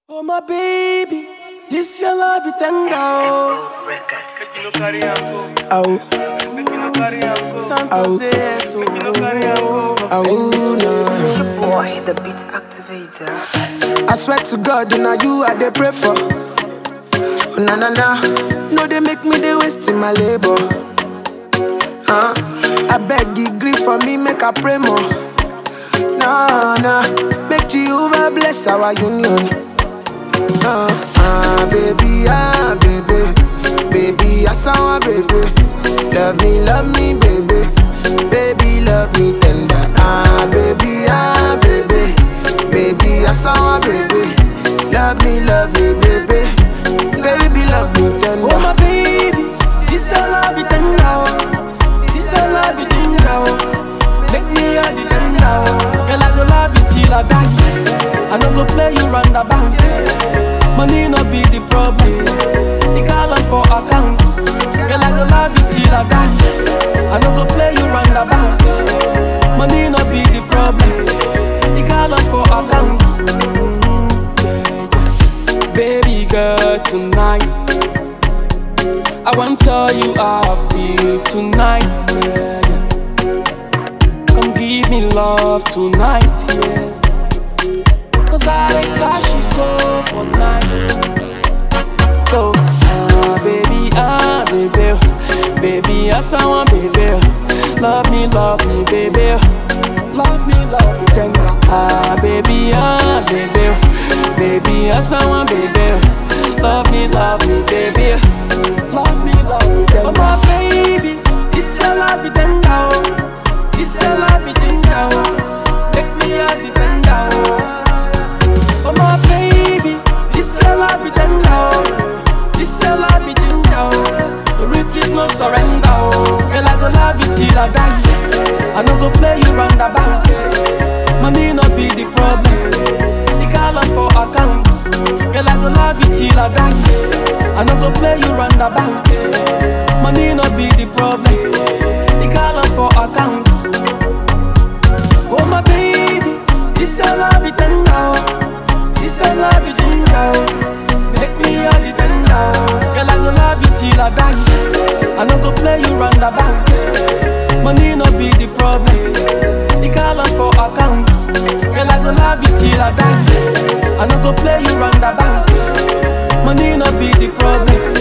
Oh my baby, this your love it tender. Oh, oh, Santos de eso. Oh, no. Boy, the beat activator. I swear to God, now you I dey pray for. Oh, na na na, no they make me they wasting my labor. Huh? I beg you grief for me, make I pray more. Nah, nah, make Jehovah bless our union. Uh, ah, baby, ah, baby, baby, I saw baby. Love me, love me, baby, baby, love me tender. Ah, baby, ah, baby, baby, I saw baby. Love me, love me, baby, baby, love me Oh tender. my baby, this your love it tender. Oh. This your love it tender. Oh. Make me a the tender. Oh. Girl, I go love you till I die. I no go play you roundabout. Money no be the problem. The call for account. Girl, I go love you till I die. I no go play you roundabout. Money no be the problem. The call for account. Baby girl, tonight I want to tell you how I feel tonight. Yeah, yeah. Come give me love tonight, yeah. Cause I like cash you go for night. So, ah, baby, ah, baby, baby, yes, I want, baby. Love me, love me, baby. Love me, love me, tender. Ah, baby, ah, baby, baby, yes, I want, baby. Love me, love me, baby. Love me, love me, tender. Oh, my baby, this your love, it tender. oh. This your love, it tender. oh. Make me a defender. oh. Oh my baby, this your love it tender oh. This your love it tender oh. Retreat no surrender oh. Girl I go love you till I die. I no go play you roundabout. Money no be the problem. The call for account. Girl I go love you till I die. I no go play you roundabout. Money no be the problem. The call for account. Oh my baby, this your love it tender oh. This your love it tender oh. Make me a defender oh. Girl I go love you till I die I no go play you roundabout Money no be the problem The call for account Girl I go love you till I die I no go play you roundabout Money no be the problem